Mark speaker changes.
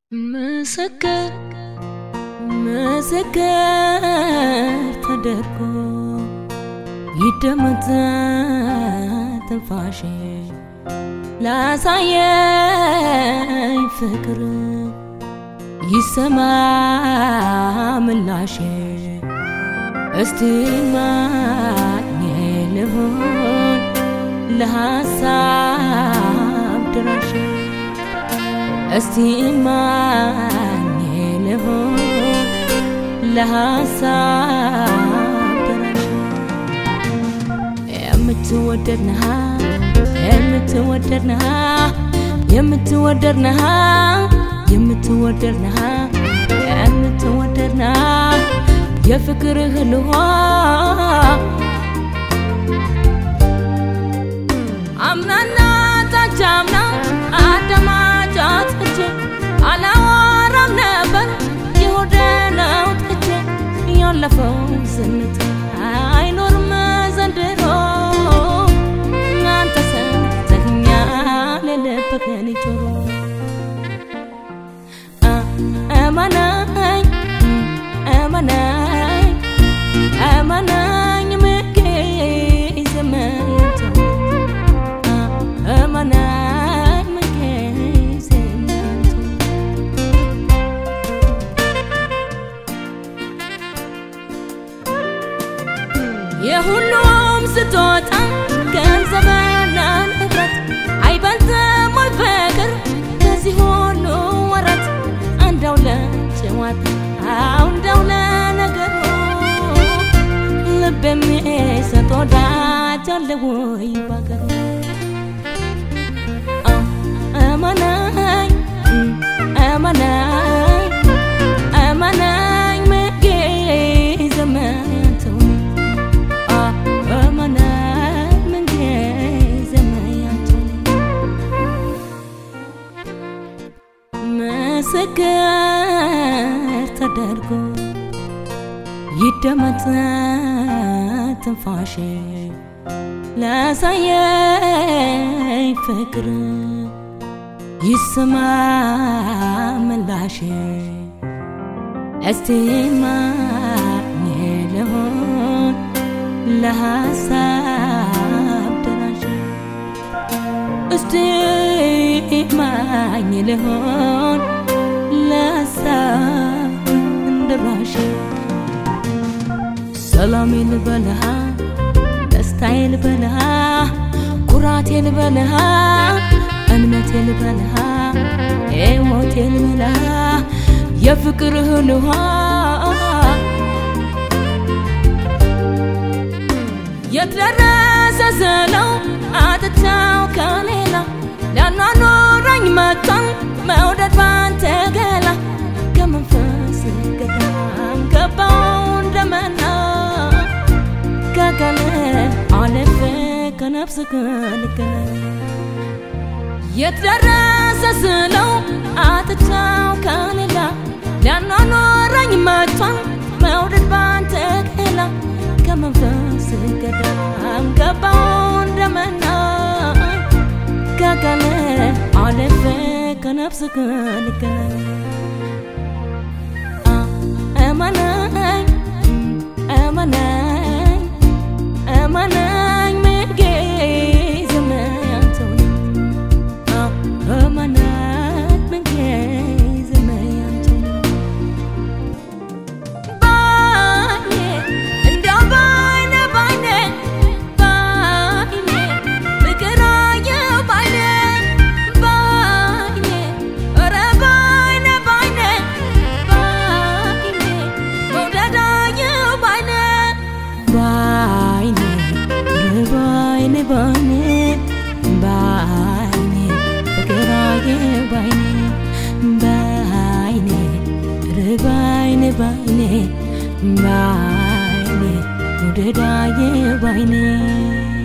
Speaker 1: ምስክር ምስክር ተደርጎ ይደመጥ ትንፋሼ ላሳየኝ ፍቅር ይሰማ ምላሼ እስቲ ማኝ ልሆን ለሐሳብ ድራሽ እስቲ ማኝ ልሆን ለሐሳብ ድራሽ የምትወደድ ነሃ የምትወደድ ነሃ የምትወደድ ነሃ የምትወደድ ነሃ የምትወደድ ነሃ የፍቅርህ ልሆ አምናና ታቻምና አዳማጫት እቼ አላወራም ነበር የሆደ ነው ጥቼ ያለፈው ዝንታ አይኖርም ዘንድሮ እናንተ ሰተኛ ለለበከን ጆሮ አማናኝ አማናኝ አማናኝ ምጌ ዘመንቶ አማናኝ ምጌ ዘመንቶ የሁሉም ስጦታ ገንዘብና ንብረት አይበልጥም ወይ ፍቅር ከዚህ ሁሉ ወረት አንዳው ለጨዋታ አንዳው ለነገሩ ልብ የሚሰጥ ወዳጅ አለ ወይ ባገሩ አማናኝ አማናኝ አማናኝ ምጌ ዘመንተው አማናኝ ምጌ ዘመንተው ምስክር ተደርጎ ይደመጥ ትንፋሼ ላሳየኝ ፍቅር ይሰማ ምላሼ እስቲ ማኝ ልሆን ለሐሳብ ደራሽ እስቲ ማኝ ልሆን ለሐሳብ ደራሽ ሰላሜ ልበልሃ ደስታዬ ልበልሃ ኩራቴ ልበልሃ እምነቴ ልበልሃ ሕይወቴ ልበልሃ የፍቅርህን ውሃ የት ደረሰ ስለው አጥቻው ከሌላ ሊያኗኑረኝ መጥቷል መውደድ ባንተ ገላ ከመንፈስ ገዳም ገባው እንደመና ከቀን አለፈ ከነፍስ ከልገና የት ደረሰ ስለው አጥቻው ከሌላ ሊያኗኗረኝ መጥቷል መውደድ ባንተ ገላ ከመንፈስ ገዳም ገባው እንደመና ከቀን አለፈ ከነፍስ ከልገና አማናኝ አማናኝ አማናኝ ምጌ ዘመንተው አማናኝ ምጌ ዘመንተው ባይኔ እንደው ባይኔ ባይኔ ባይኔ ፍቅር አየሁ ባይኔ ባይኔ ኧረ ባይኔ ባይኔ ባይኔ መውደድ አየሁ ባይኔ ባይኔ ባይኔ ባይኔ ባይኔ ፍቅር አየሁ ባይኔ ባይኔ ባይኔ ባይኔ ባይኔ መውደድ አየሁ ባይኔ